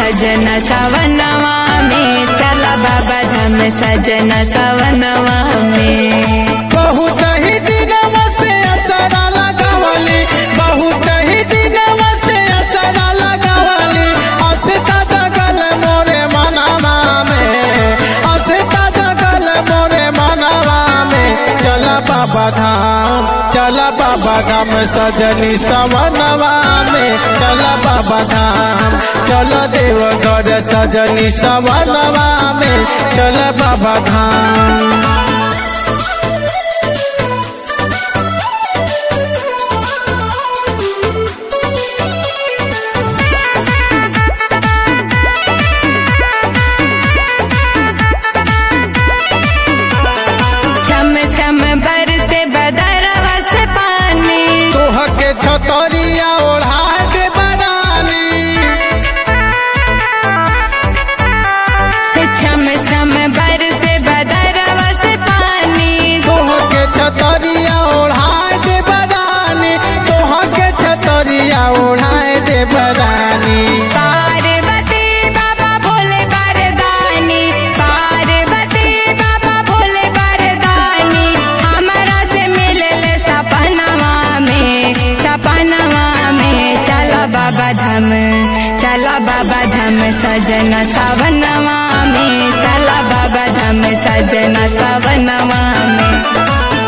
सजना सवनवा में चला बाबा धाम सजना सवनवा में बहुत ही दिनवा से असरा लगावली बहुत ही दिनवा से असरा लगावली असता जगल मोरे मनवा में असता जगल मोरे मनवा में चल बाबा धाम चल बाबा धाम सजनी सवनवा में चल बाबा धाम चल देवघर सजनी सवनवा में चल बाबा धाम छम छम बरसे बदरवा से पानी तोह के छतरिया ओढ़ा दे बरानी छम छम बरसे बदरवा से पानी तोह के छतरिया ओढ़ा दे बरानी तोह के छतरिया ओढ़ा दे बरानी पार्वती बाबा भोले बरदानी पार्वती बाबा भोले बरदानी हमारा से मिलले सपनवा में सपनवा में चला बाबा धाम चला बाबा धाम सजना सवनवा में चला बाबा धाम सजना सवनवा में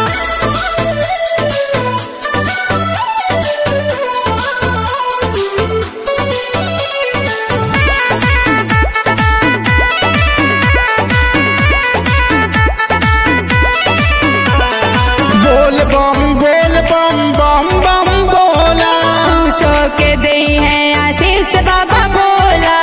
बोल बम बोल बम बम बम बोला खुशो के दे है आशीष बाबा भोला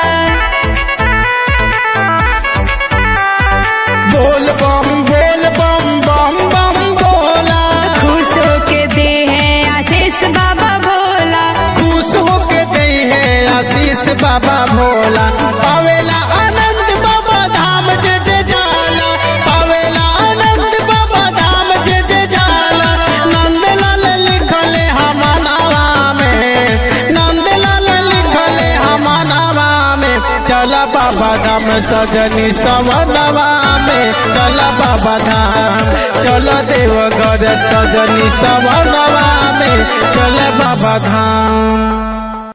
बोल बम बोल बम बम बम बोला खुशो के दे है आशीष बाबा भोला खुश होके दे है आशीष बाबा भोला पावेला आनंद बाबा धाम जे जे जाला पावेला आनंद बाबा धाम जे जे जाला नंदलाल लिखले हमनावा में नंदलाल लिखले हमनावा में चला बाबा धाम सजनी सवनवा में चला बाबा धाम चल देवघर सजनी सवनवा में चल बाबा धाम